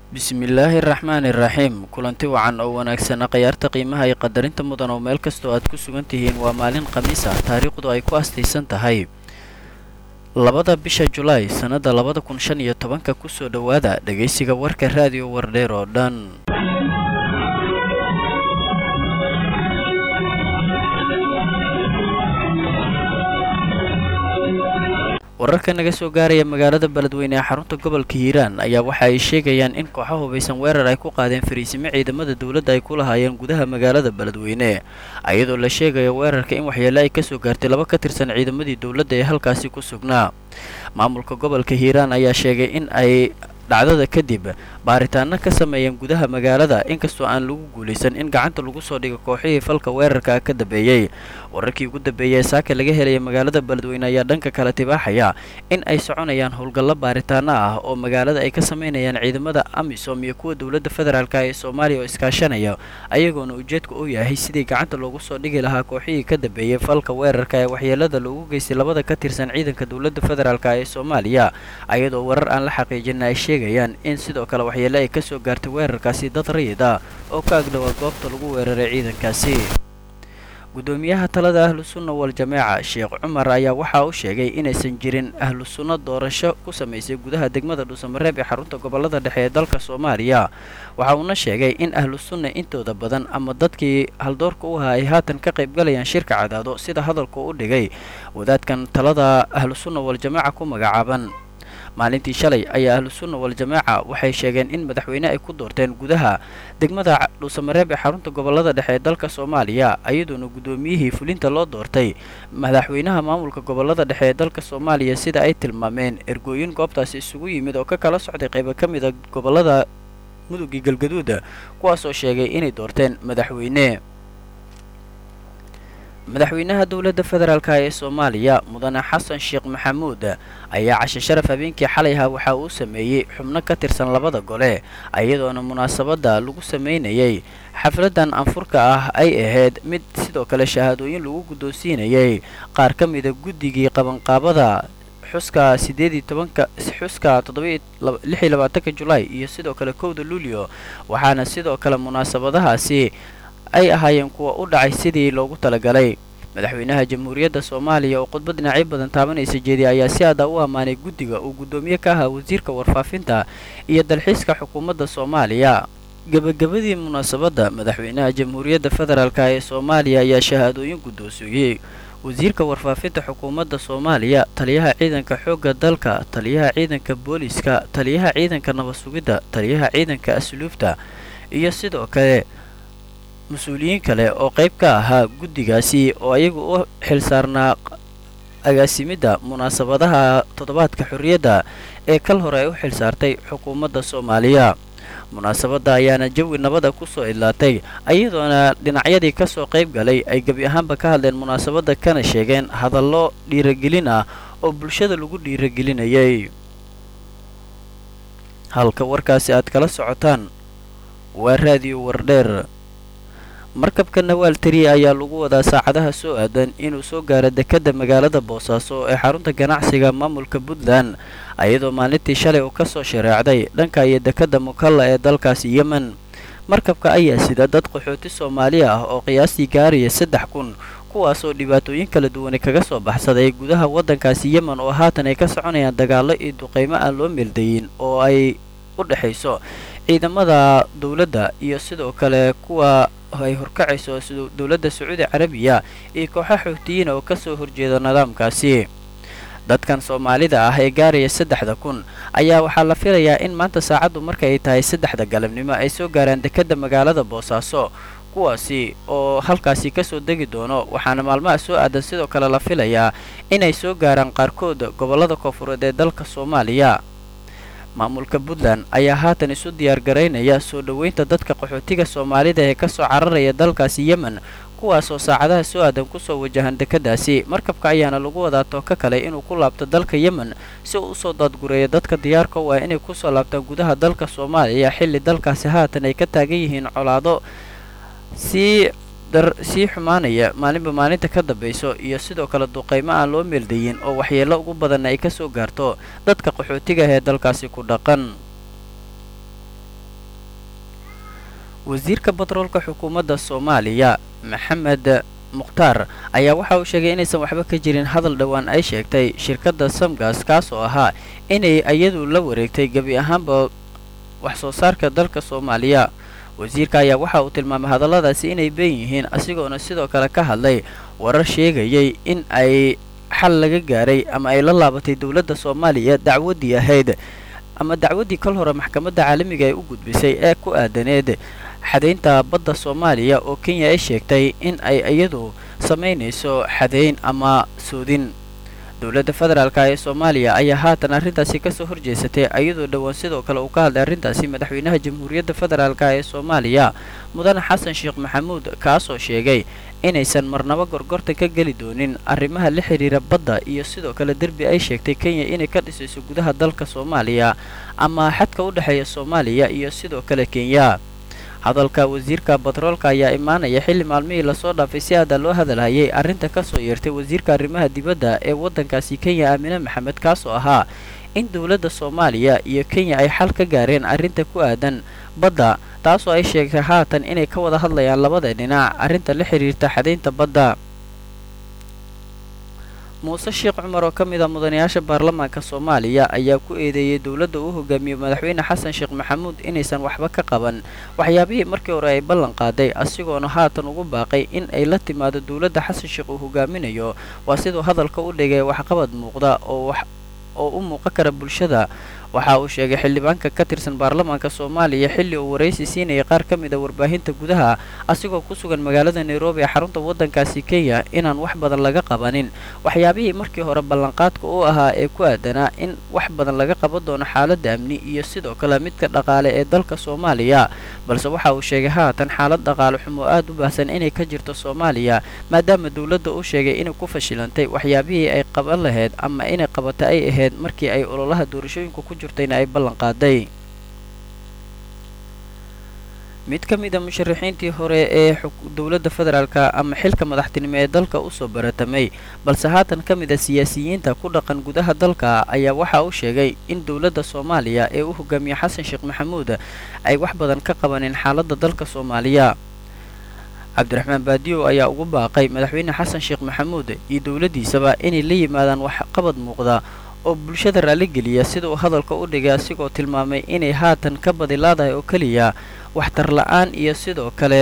bismillaahi raxmaani raxiim kulanti wacan oo wanaagsana khayaarta qiimaha iyo qadarinta mudan oo meel kastoo aad ku sugan tihiin waa maalin khamiis ah taariikhdu ay ku astaysan tahay labada bisha julaay sannada labada kun shan iyo tobanka kusoo dhowaada dhegaysiga warka raadiyo wardheer oo dhan wararka naga soo gaaraya magaalada beledweyne ee xarunta gobolka hiiraan ayaa waxa ay sheegayaan in kooxo hubaysan weerar ay ku qaadeen fariisimo ciidamada dowladda ay ku lahaayeen gudaha magaalada beledweyne iyadoo la sheegayo weerarka in waxyeele ay kasoo gaartay laba ka tirsan ciidamadii dowladda ee halkaasi ku sugnaa maamulka gobolka hiiraan ayaa sheegay in ay dhacdada kadib baaritaano ka sameeyeen gudaha magaalada inkastoo aan lagu guulaysan in gacanta lagu soo dhigo kooxihii falka weerarka ka dambeeyey wararkii ugu dambeeyay ee saaka laga helaya magaalada beledweyne ayaa dhanka kale tibaaxaya in ay soconayaan howlgallo baaritaano ah oo magaalada ay ka sameynayaan ciidamada amisom iyo kuwa dowladda federaalk ee soomaaliya oo iskaashanaya ayagoona ujeedka uu yahay sidii gacanta loogu soo dhigi lahaa kooxihii ka dambeeyey falka weerarka ee waxyeelada loogu geystay labada ka tirsan ciidanka dowladda federaalk ee soomaaliya ayadoo warar aan la xaqiijin ay sheegayaan in sidoo kale waxyeele ay kasoo gaartay weerarkaasi dad rayid ah oo ka agdhowaa goobta lagu weeraray ciidankaasi gudoomiyaha talada ahlu sunna wal jameeca sheekh cumar ayaa waxa uu sheegay inaysan jirin ahlu sunno doorasho ku samaysay gudaha degmada dhuusamareeb ee xarunta gobolada dhexe ee dalka soomaaliya waxa uuna sheegay in ahlu sunna intooda badan ama dadkii haldoorka u ahaa ay haatan ka qaybgalayaan shirka cadaado sida hadalku u dhigay wadaadkan talada ahlu sunna wal jameeca ku magacaaban maalintii shalay ayaa ahlu sunna wal jamaaca waxay sheegeen in madaxweyne ay ku doorteen gudaha degmada dhuusamareeb ee xarunta gobolada dhexe ee dalka soomaaliya iyadoona guddoomiyihii fulinta loo doortay madaxweynaha maamulka gobolada dhexe ee dalka soomaaliya sida ay tilmaameen ergooyin goobtaasi isugu yimid oo ka kala socday qaybo ka mida gobolada mudugii galgaduuda kuwaasoo sheegay inay doorteen madaxweyne madaxweynaha dowladda federaalk ee soomaaliya mudane xasan sheekh maxamuud ayaa cashe sharaf habeenkii xalayha waxa uu sameeyey xubno ka tirsan labada gole iyadoona munaasabadda lagu sameynayay xafladan anfurka ah ay ahayd mid sidoo kale shahaadooyin lagu guddoonsiinayay qaar ka mida guddigii qabanqaabada xuska sideedii tobanka xuska toddobaiyo lixii labaatanka julaay iyo sidoo kale kowda luulyo waxaana sidoo kale munaasabadahaasi ay ahaayeen kuwa u dhacay sidii loogu talagalay madaxweynaha jamhuuriyadda soomaaliya oo khudbad dhinacyo badan taabanaysa jeediya ayaa si aada u ammaanay guddiga uu guddoomiye ka ahaa wasiirka warfaafinta iyo dalxiiska xukuumadda soomaaliya gebagabadii munaasabadda madaxweynaha jamhuuriyadda federaalk ee soomaaliya ayaa shahaadooyin guddoonsiiyey wasiirka warfaafinta xukuumadda soomaaliya taliyaha ciidanka xoogga dalka taliyaha ciidanka booliska taliyaha ciidanka nabad sugidda taliyaha ciidanka asluubta iyo sidoo kale mas-uuliyiin kale oo qayb ka ahaa guddigaasi oo ayagu u xilsaarnaa agaasimidda munaasabadaha toddobaadka xorriyadda ee kal hore ay u xilsaartay xukuumadda soomaaliya munaasabadda ayaana jawi nabada ku soo idlaatay iyadoona dhinacyadii ka soo qayb galay ay gebi ahaanba ka hadleen munaasabadda kana sheegeen hadallo dhiiragelin ah oo bulshada lagu dhiiragelinayay halka warkaasi aad kala socotaan waa raadiyo wardheer markabka nawaal tariya ayaa lagu wadaa saacadaha soo aadan inuu soo gaaro dekedda magaalada boosaaso ee xarunta ganacsiga maamulka puntland iyadoo maalintii shalay uu ka soo shareecday dhanka iyo dekedda mukalla ee dalkaasi yemen markabka ayaa sida dad qaxooti soomaali ah oo qiyaastii gaaraya saddex kun kuwaasoo dhibaatooyin kala duwani kaga soo baxsaday gudaha waddankaasi yemen oo haatan ay ka soconayaan dagaallo iyo duqaymo aan loo meeldayin oo ay u dhexayso ciidamada dowladda iyo sidoo kale kuwa ay horkacayso dowladda sacuudi carabiya iyo kooxa xoogtiyiin oo kasoo horjeeda nidaamkaasi dadkan soomaalida ah ee gaaraya saddexda kun ayaa waxaa la filayaa in maanta saacaddu marka ay tahay saddexda galabnimo ay soo gaaraan dekedda magaalada boosaaso kuwaasi oo halkaasi kasoo degi doono waxaana maalmaha soo aadan sidoo kale la filayaa inay soo gaaraan qaarkood gobollada koonfureed ee dalka soomaaliya maamulka puntland ayaa haatan isu diyaargaraynaya soo dhoweynta dadka qaxootiga soomaalida ee kasoo cararaya dalkaasi yemen kuwaasoo saacadaha soo aadan kusoo wajahan dekeddaasi markabka ayaana lagu wadaa tooka kale inuu ku laabto dalka yemen si uu usoo daadgureeyo dadka diyaarka u ah inay kusoo laabtaan gudaha dalka soomaaliya xilli dalkaasi haatan ay ka taagan yihiin colaado sii dar sii xumaanaya maalinba maalinta ka dambayso iyo sidoo kale duqaymo aan loo meeldayin oo waxyeello ugu badanna ay ka soo gaarto dadka qaxootiga ah ee dalkaasi ku dhaqan wasiirka batroolka xukuumadda soomaaliya maxamed mukhtaar ayaa waxa uu sheegay inaysan waxba ka jirin hadal dhowaan ay sheegtay shirkadda samgas kaas oo ahaa inay iyadu la wareegtay gebi ahaanba wax soo saarka dalka soomaaliya wasiirka ayaa waxa uu tilmaamay hadalladaasi inay been yihiin asigoona sidoo kale ka hadlay warar sheegayay in ay xal laga gaaray ama ay la laabatay dowladda soomaaliya dacwaddii ahayd ama dacwaddii kol hore maxkamadda caalamiga ay u gudbisay ee ku aadaneed xadaynta badda soomaaliya oo kenya ay sheegtay in ay iyadu samaynayso xadayn ama soodin dowladda federaalka ee soomaaliya ayaa haatan arrintaasi kasoo horjeesatay iyadoo dhowaan sidoo kale uu ka hadlay arrintaasi madaxweynaha jamhuuriyadda federaalka ee soomaaliya mudane xasan sheekh maxamuud kaasoo sheegay inaysan marnabo gorgorta ka geli doonin arrimaha la xidhiira badda iyo sidoo kale derbi ay sheegtay kenya inay ka dhisayso gudaha dalka soomaaliya ama xadka u dhexeeya soomaaliya iyo sidoo kale kenya hadalka wasiirka batroolka ayaa imaanaya xilli maalmihii lasoo dhaafay si aada loo hadalhayay arrinta kasoo yeertay wasiirka arrimaha dibadda ee waddankaasi kenya aamine maxamed kaasoo ahaa in dowladda soomaaliya iyo kenya ay xal ka gaareen arrinta ku aadan badda taasoo ay sheegtay haatan inay ka wada hadlayaan labada dhinac arrinta la xidhiirta xadaynta badda muuse sheekh cumar oo ka mid a mudanayaasha baarlamaanka soomaaliya ayaa ku eedeeyey dowladda uu hogaamiyey madaxweyne xasan sheekh maxamuud inaysan waxba ka qaban waxyaabihii markii hore ay ballan qaaday asigoona haatan ugu baaqay in ay la timaado dowladda xasan sheekh uu hogaaminayo waa siduu hadalka u dhigay waxqabad muuqda oo wax oo u muuqan kara bulshada waxa uu sheegay xildhibaanka ka tirsan baarlamaanka soomaaliya xilli uu waraysi siinayay qaar ka mid a warbaahinta gudaha asigoo ku sugan magaalada nairobi ee xarunta waddankaasi kenya inaan wax badan laga qabanin waxyaabihii markii hore ballanqaadka u ahaa ee ku aadanaa in wax badan laga qaban doono xaaladda amni iyo sidoo kale midka dhaqaale ee dalka soomaaliya balse waxa uu sheegay haatan xaalad dhaqaale xumo aad u baahsan inay ka jirto soomaaliya maadaama dowladda uu sheegay inay ku fashilantay waxyaabihii ay qaban lahayd ama inay qabata ay ahayd markii ay ololaha doorashooyinka ku jirtayna ay ballan qaaday mid ka mid a musharaxiintii hore ee dowladda federaalka ama xilka madaxtinimo ee dalka usoo baratamay balse haatan ka mid a siyaasiyiinta ku dhaqan gudaha dalka ayaa waxa uu sheegay in dowladda soomaaliya ee u hogaamiye xasan sheekh maxamuud ay wax badan ka qabaneen xaaladda dalka soomaaliya cabdiraxmaan baadiyow ayaa ugu baaqay madaxweyne xasan sheekh maxamuud iyo dowladdiisaba inay la yimaadaan waxqabad muuqda oo bulshada raalligeliya sida uu hadalka u dhigay asigoo tilmaamay inay haatan ka badilaadahay oo keliya waxtar la-aan iyo sidoo kale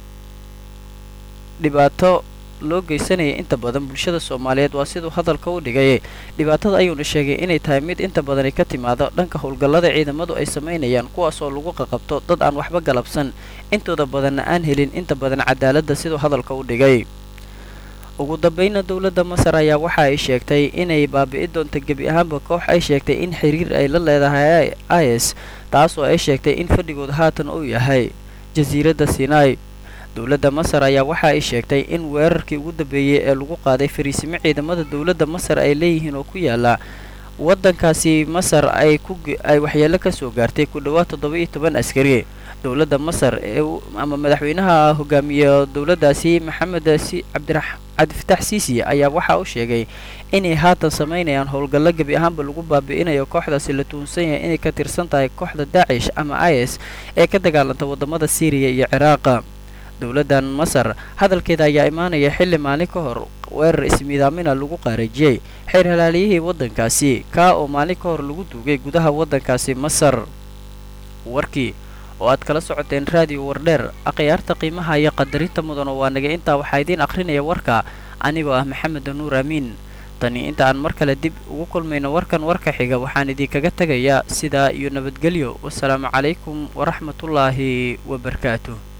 dhibaato loo geysanaya inta badan bulshada soomaaliyeed waa siduu hadalka u dhigay dhibaatada ayuuna sheegay inay tahay mid inta badan ay ka timaado dhanka howlgallada ciidamadu ay samaynayaan kuwaasoo lagu qaqabto dad aan waxba galabsan intooda badanna aan helin inta badan cadaaladda siduu hadalka u dhigay ugu dambayna dowladda masar ayaa waxa ay sheegtay inay baabi'i doonto gebi ahaanba koox ay sheegtay in xiriir ay la leedahay is taasoo ay sheegtay in fadhigood haatan uu yahay jasiiradda sinai dowladda masar ayaa waxa ay sheegtay in weerarkii ugu dambeeyey ee lagu qaaday fariisimo ciidamada dowladda masar ay leeyihiin oo ku yaala waddankaasi masar ay ku ay waxyeelo ka soo gaartay ku dhowaad toddoba iyo toban askari dowladda masar ee ama madaxweynaha hogaamiye dowladdaasi maxamed si cabdira cabdifatax siisi ayaa waxa uu sheegay inay haatan samaynayaan howlgallo gebi ahaanba lagu baabi'inayo kooxdaasi la tuhunsan yahay inay ka tirsan tahay kooxda daacish ama is ee ka dagaalanta waddamada siiriya iyo ciraaqa dowladdan masar hadalkeeda ayaa imaanaya xilli maalin ka hor weerar ismiidaamina lagu qaarajiyey xeer halaaliyihii waddankaasi kaa oo maalin ka hor lagu duugay gudaha waddankaasi masar warkii oo aad kala socoteen raadiyo wardheer akhyaarta qiimaha iyo qadarinta mudano waa naga intaa waxaa idiin akhrinaya warka anigoo ah maxamed nuur amiin tani inta aan mar kale dib ugu kulmayno warkan warka xiga waxaan idinkaga tegayaa sidaa iyo nabadgelyo wasalaamu calaykum waraxmatullaahi wabarakaatuh